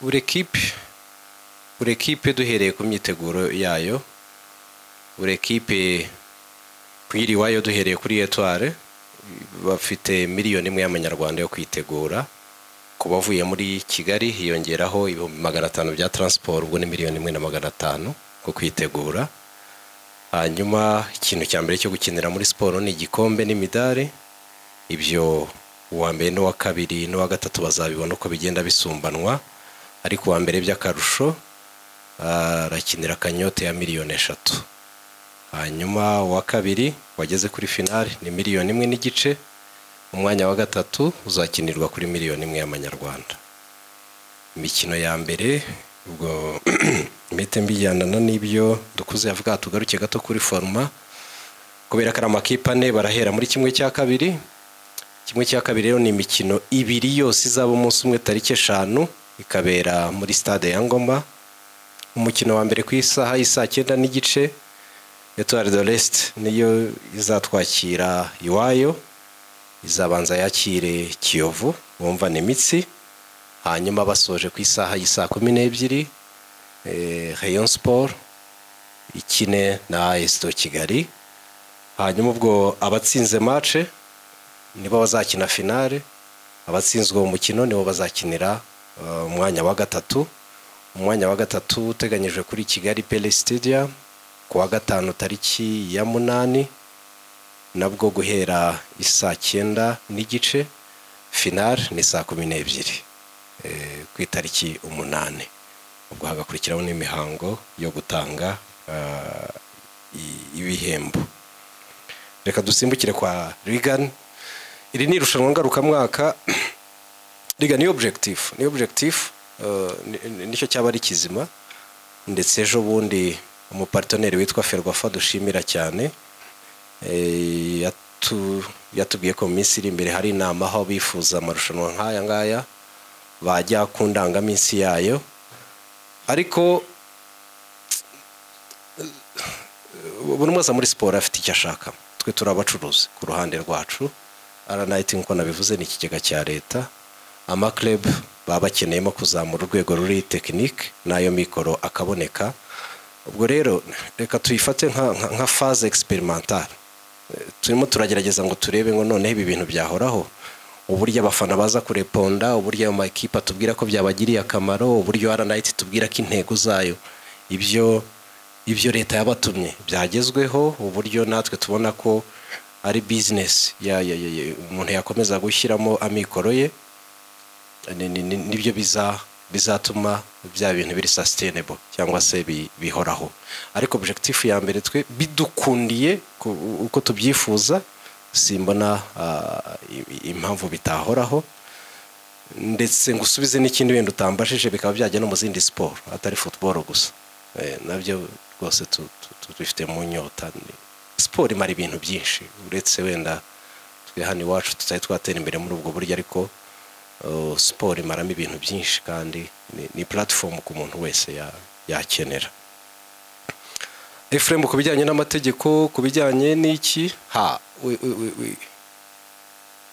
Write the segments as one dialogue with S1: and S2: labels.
S1: buri kipe buri kipe duhereye ku myiteguro yayo buri kipe kuyiri iwayo duhereye kuri etware bafite miliyoni imwe y'amanyarwanda yo kwitegura ku bavuye muri kigali hiyongeraho ibihumbi magana atanu bya taransiporo ubwo ni miliyoni imwe na magana atanu ku kwitegura hanyuma ikintu cya mbere cyo gukinira muri siporo ni igikombe n'imidari ibyo uwa mbere n'uwa kabiri n'uwa gatatu bazabibona uko bigenda bisumbanwa ariko uwa mbere by'akarusho arakinira akanyote ya miliyoni eshatu hanyuma uwa kabiri wageze kuri finale ni miliyoni imwe n'igice umwanya wa gatatu uzakinirwa kuri miliyoni imwe y'amanyarwanda imikino ya mbere ubwo mpite mbijyanana n'ibyo dukuze yavuga tugaruke gato kuri foruma kubera ko ari amakipe ane barahera muri kimwe cya kabiri kimwe cya kabiri rero ni imikino ibiri yose izaba umunsi umwe tariki eshanu ikabera muri stade ya ngoma umukino wa mbere ku isaha y'isaa cyenda n'igice etuwari do resite niyo izatwakira iwayo izabanza yakire kiyovu wumvane imitsi hanyuma basoje ku isaha y'isaa kumi n'ebyiri reyo siporo ikine na esito kigali hanyuma ubwo abatsinze mace nibo bazakina finale abatsinzwe uwo mukino nibo bazakinira umwanya wa gatatu umwanya wa gatatu uteganyijwe kuri kigali pele sitidiya ku wa gatanu tariki ya munani nabwo guhera isaa cyenda n'igice finale ni saa kumi n'ebyiri ku itariki umunani ubwo hagakurikiraho n'imihango yo gutanga ibihembo reka dusimbukire kwa rigani iri ni irushanwa ngarukamwaka rigani ni objectif ni objectif nicyo cyaba ari kizima ndetse ejo bundi umuparitonneri witwa ferwafa dushimira cyane yatubwiye ko mu minsi iri imbere hari inama aho bifuza amarushanwa nk'aya ngaya bajya ku ndangaminsi yayo ariko buri wese muri siporo afite icyo ashaka twe turi abacuruzi ku ruhande rwacu aranayitingi nk'uko nabivuze ni ikigega cya leta amakerebe baba bakeneyemo kuzamura urwego ruri tekinike n'ayo mikoro akaboneka ubwo rero reka tuyifate nka faze egisiperimantare turimo turagerageza ngo turebe ngo noneho ibi bintu byahoraho uburyo abafana baza kureponda uburyo ayo makipe atubwira ko byabagiriye akamaro uburyo aranayiti tubwira ko intego zayo ibyo ibyo leta yabatumye byagezweho uburyo natwe tubona ko ari bizinesi umuntu yakomeza gushyiramo amikoro ye nibyo bizatuma bya bintu biri sasitenebo cyangwa se bihoraho ariko objekitifu ya mbere twe bidukundiye uko tubyifuza simbona impamvu bitahoraho ndetse ngo usubize n'ikindi wenda utambajije bikaba byajya no mu zindi siporo atari futuboro gusa nabyo rwose tubifite mu nyota siporo imara ibintu byinshi uretse wenda twe hano iwacu tutari twatera imbere muri ubwo buryo ariko siporo imaramo ibintu byinshi kandi ni puratifomu ku muntu wese yakenera efuremu ku bijyanye n'amategeko ku bijyanye n'iki ha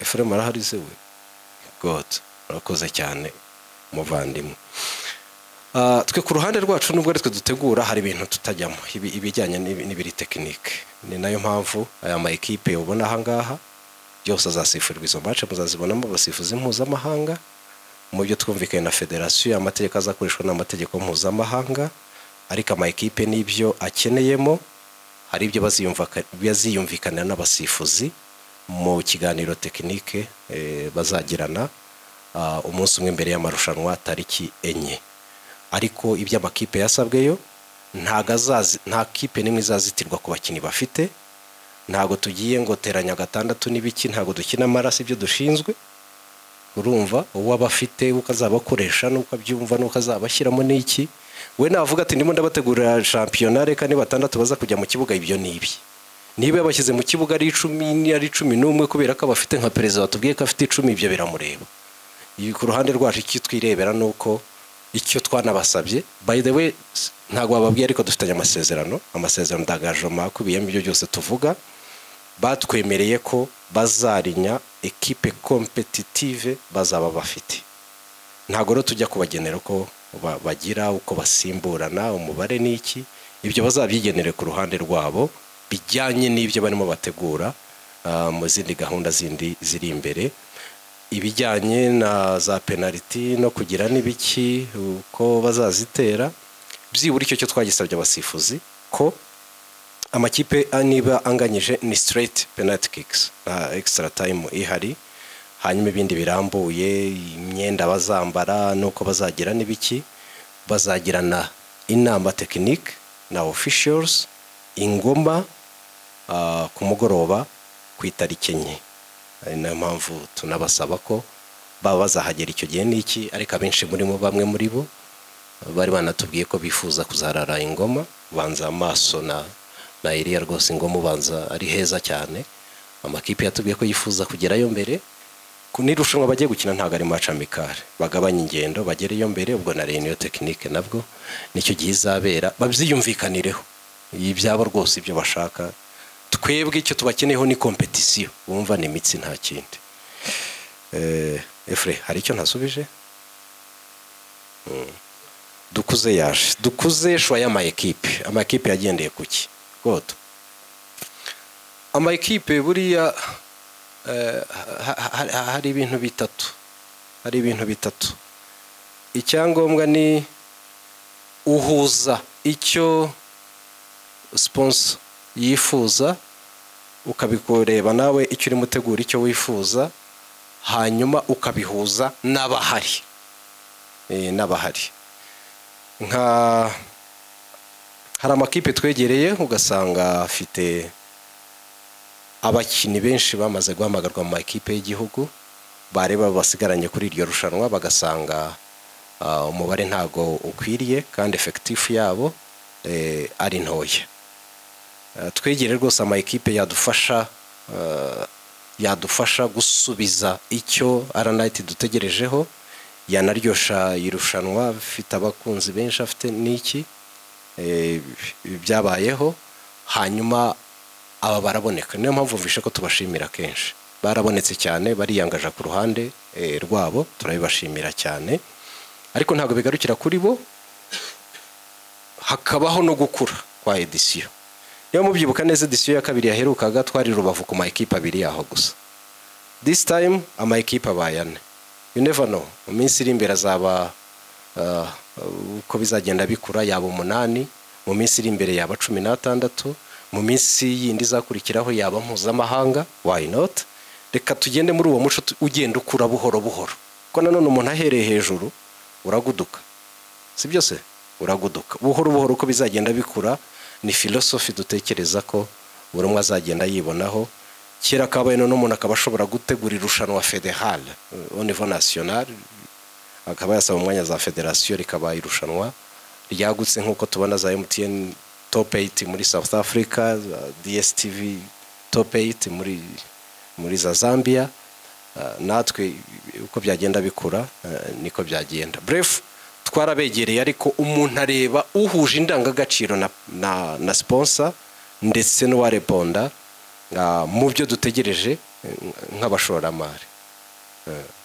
S1: efuremu arahari se we god urakoze cyane umuvandimwe twe ku ruhande rwacu nubwo ari twe dutegura hari ibintu tutajyamo ibijyanye n'ibiri tekinike ni nayo mpamvu aya ma ekipe ubona ahangaha byose azasifurirwa izo mace muzazibonamo abasifuzi mpuzamahanga mu byo twumvikanye na federasiyo amategeko azakoreshwa ni amategeko mpuzamahanga ariko ama ekipe n'ibyo akeneyemo hari ibyo baziyumvikanira n'abasifuzi mu kiganiro tekinike bazagirana umunsi umwe mbere y'amarushanwa tariki enye ariko ibyo amakipe yasabweyo nta kipe n'imwe izazitirwa ku bakinnyi bafite ntabwo tugiye ngo teranya gatandatu n'ibiki ntabwo dukina amaraso ibyo dushinzwe urumva uwo aba afite uko azaba akoresha n'uko abyumva n'uko azaba ashyiramo n'iki we navuga ati ndimo ndabategurira shampiyona reka ni batandatu baza kujya mu kibuga ibyo ni ibi niba yabashyize mu kibuga ari icumi ari icumi n'umwe kubera ko abafite nka perezida watubwiye ko afite icumi ibyo biramureba ibi ku ruhande rwacu icyo twirebera ni uko icyo twanabasabye by the way ntabwo bababwiye ariko dufitanye amasezerano amasezerano ndangajoma akubiyemo ibyo byose tuvuga batwemereye ko bazarinya ekipe kompetitive bazaba bafite ntabwo rero tujya kubagenera uko ba- bagira uko basimburana umubare ni iki ibyo bazabyigenere ku ruhande rwabo bijyanye n'ibyo barimo bategura ah, mu zindi gahunda zindi ziri imbere ibijyanye na za penaliti no kugira n'ibiki uko bazazitera byibura icyo cyo twagisabye abasifuzi ko amakipe a- niba anganyije ni straight penalty kicks nta extra time ihari hanyuma ibindi birambuye imyenda bazambara nuko bazagira n'ibiki bazagirana inama tekinike na officials ingoma ah, ku mugoroba ku itariki enye ari nayo mpamvu tunabasaba ko baba bazahagera icyo gihe n'iki ariko abenshi muri bo bamwe muri bo bari banatubwiye ko bifuza kuzarara ingoma ubanza amaso na na iriya rwose ingoma ubanza ari heza cyane amakipe yatubwiye ko yifuza kugerayo mbere ku n'irushanwa bagiye gukina ntabwo ari match amicale bagabanye ingendo bagereyo mbere ubwo na reniyo tekinike nabwo nicyo gihe izabera babyiyumvikanireho ibyabo rwose ibyo bashaka twebwe icyo tubakeneyeho ni kompetisiyo wumva ni imitsi nta kindi Eh, efure hari icyo ntasubije dukuze yaje dukuze shwa y'ama ekipe ama ekipe yagendeye ku ki goto ama ekipe buriya eh, ha- ha- ha- hari ibintu bitatu hari ibintu bitatu icyangombwa ni uhuza icyo sponsor yifuza ukabikureba nawe icyo urimo utegura icyo wifuza hanyuma ukabihuza n'abahari Eh, n'abahari nka hari amakipe twegereye ugasanga afite abakinnyi benshi bamaze guhamagarwa mu makipe y'igihugu bareba basigaranye kuri iryo rushanwa bagasanga ah, umubare ntabwo ukwiriye kandi efekitifu yabo eh, ari ntoya Eh, twegere rwose ama ekipe yadufasha eh, yadufasha gusubiza icyo aranayiti dutegerejeho yanaryosha irushanwa afite abakunzi benshi afite n'iki eh, byabayeho hanyuma aba baraboneka niyo mpamvu mvishe ko tubashimira kenshi barabonetse cyane bariyangaja ku ruhande eh, rwabo turabibashimira cyane ariko ntabwo bigarukira kuri bo hakabaho no gukura kwa edisiyo niba mubyibuka neza edisiyo ya kabiri yaherukaga twari rubavu ku ma ekipe abiri yaho gusa this time ama ekipe abaye ane you never know mu minsi iri imbere azaba uh, uko bizagenda bikura yaba umunani mu minsi iri imbere yaba cumi n'atandatu mu minsi yindi izakurikiraho yaba mpuzamahanga why not reka tugende muri uwo muco tu- ugenda ukura buhoro buhoro kuko nanone umuntu ahereye hejuru uraguduka si byose uraguduka buhoro buhoro uko bizagenda bikura ni filosofi dutekereza ko buri umwe azagenda yibonaho kera kabaye none umuntu akaba ashobora gutegura irushanwa federal au niveau national akaba yasaba umwanya za federasiyo rikaba irushanwa ryagutse nk'uko tubona za MTN top 8 muri South Africa za DSTV top 8 muri muri za Zambia Ah, natwe uko byagenda bikura eh, niko byagenda bref twarabegereye ariko umuntu areba uhuje indangagaciro na, na, na sponsor ndetse n'uwareponda ah, mu byo dutegereje eh, nk'abashoramari Eh,